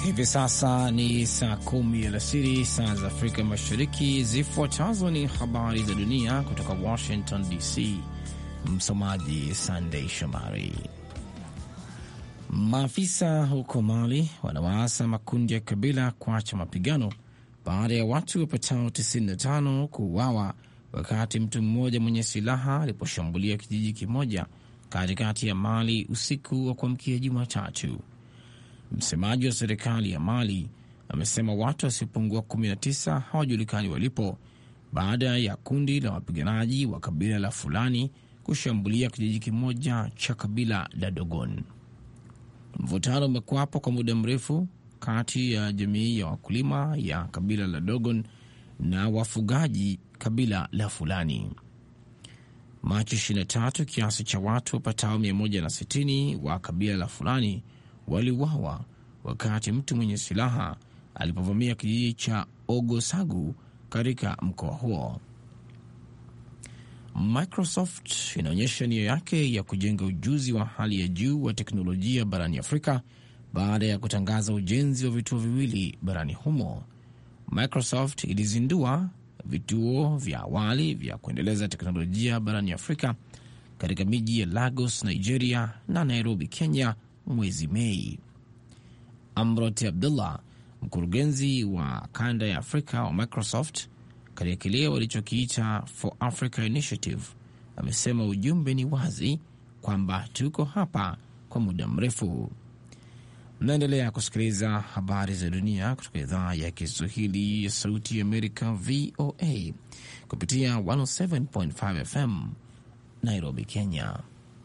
Hivi sasa ni saa kumi alasiri saa za Afrika Mashariki. Zifuatazo ni habari za dunia kutoka Washington DC. Msomaji Sandei Shomari. Maafisa huko Mali wanawaasa makundi ya kabila kuacha mapigano baada ya watu wapatao 95 kuuawa wakati mtu mmoja mwenye silaha aliposhambulia kijiji kimoja katikati ya Mali usiku wa kuamkia Jumatatu. Msemaji wa serikali ya Mali amesema watu wasiopungua 19 hawajulikani walipo baada ya kundi la wapiganaji wa kabila la Fulani kushambulia kijiji kimoja cha kabila la Dogon. Mvutano umekuwapo kwa muda mrefu kati ya jamii ya wakulima ya kabila la Dogon na wafugaji kabila la Fulani. Machi 23 kiasi cha watu wapatao 160 wa kabila la Fulani waliuawa wakati mtu mwenye silaha alipovamia kijiji cha Ogosagu katika mkoa huo. Microsoft inaonyesha nia yake ya kujenga ujuzi wa hali ya juu wa teknolojia barani Afrika baada ya kutangaza ujenzi wa vituo viwili barani humo. Microsoft ilizindua vituo vya awali vya kuendeleza teknolojia barani Afrika katika miji ya Lagos, Nigeria na Nairobi, Kenya mwezi Mei. Amrot Abdullah, mkurugenzi wa kanda ya Afrika wa Microsoft katika kile walichokiita For Africa Initiative, amesema ujumbe ni wazi kwamba tuko hapa kwa muda mrefu. Mnaendelea kusikiliza habari za dunia kutoka idhaa ya Kiswahili ya Sauti ya Amerika, VOA, kupitia 107.5 FM Nairobi, Kenya.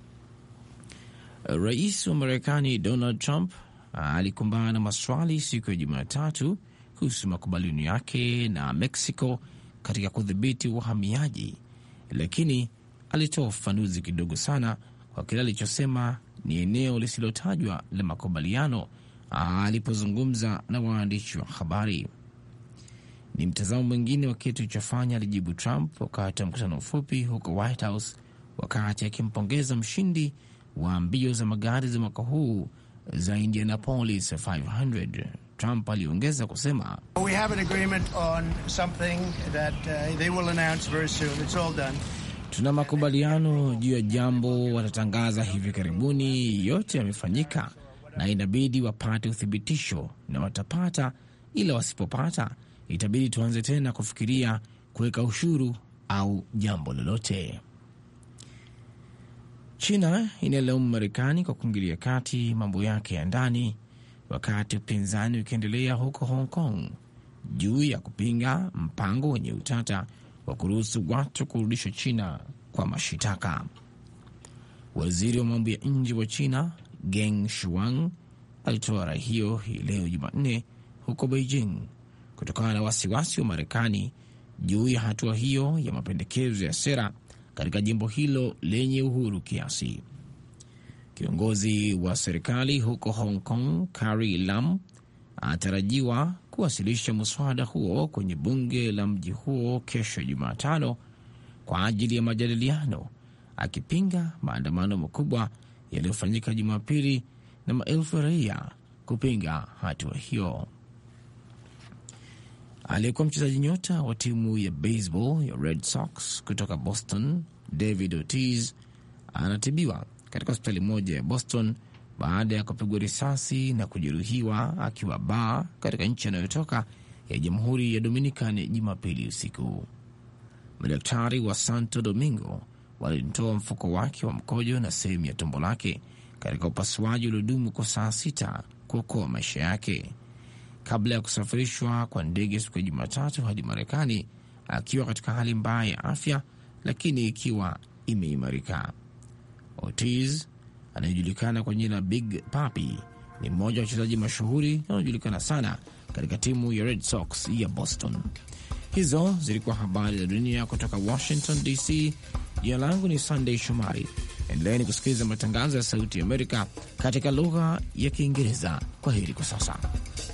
Rais wa Marekani Donald Trump alikumbana na maswali siku ya Jumatatu kuhusu makubaliano yake na Mexico katika kudhibiti uhamiaji, lakini alitoa ufafanuzi kidogo sana kwa kile alichosema ni eneo lisilotajwa la makubaliano alipozungumza na waandishi wa habari. Ni mtazamo mwingine wa kitu chofanya, alijibu Trump wakati wa mkutano mfupi huko White House, wakati akimpongeza mshindi wa mbio za magari za mwaka huu za Indianapolis 500. Trump aliongeza kusema tuna makubaliano juu ya jambo watatangaza hivi karibuni. Yote yamefanyika na inabidi wapate uthibitisho na watapata, ila wasipopata itabidi tuanze tena kufikiria kuweka ushuru au jambo lolote. China inalaumu Marekani kwa kuingilia kati mambo yake ya ndani, wakati upinzani ukiendelea huko Hong Kong juu ya kupinga mpango wenye utata wa kuruhusu watu kurudishwa China kwa mashitaka. Waziri wa mambo ya nje wa China Geng Shuang alitoa rai hiyo hii leo Jumanne huko Beijing kutokana na wasiwasi wa Marekani juu ya hatua hiyo ya mapendekezo ya sera katika jimbo hilo lenye uhuru kiasi. Kiongozi wa serikali huko Hong Kong Carrie Lam anatarajiwa kuwasilisha muswada huo kwenye bunge la mji huo kesho Jumatano kwa ajili ya majadiliano, akipinga maandamano makubwa yaliyofanyika Jumapili na maelfu ya raia kupinga hatua hiyo. Aliyekuwa mchezaji nyota wa timu ya baseball ya Red Sox kutoka Boston, David Ortiz anatibiwa katika hospitali moja ya Boston baada ya kupigwa risasi na kujeruhiwa akiwa baa katika nchi anayotoka ya Jamhuri ya Dominican Jumapili usiku. Madaktari wa Santo Domingo walimtoa mfuko wake wa mkojo na sehemu ya tumbo lake katika upasuaji uliodumu kwa saa sita kuokoa maisha yake kabla ya kusafirishwa kwa ndege siku ya Jumatatu hadi Marekani akiwa katika hali mbaya ya afya, lakini ikiwa imeimarika. Ortiz anayejulikana kwa jina Big Papi ni mmoja wa wachezaji mashuhuri anaojulikana sana katika timu ya Red Sox ya Boston. Hizo zilikuwa habari za dunia kutoka Washington DC. Jina langu ni Sunday Shomari. Endeleni kusikiliza matangazo ya Sauti ya Amerika katika lugha ya Kiingereza. Kwa heri kwa sasa.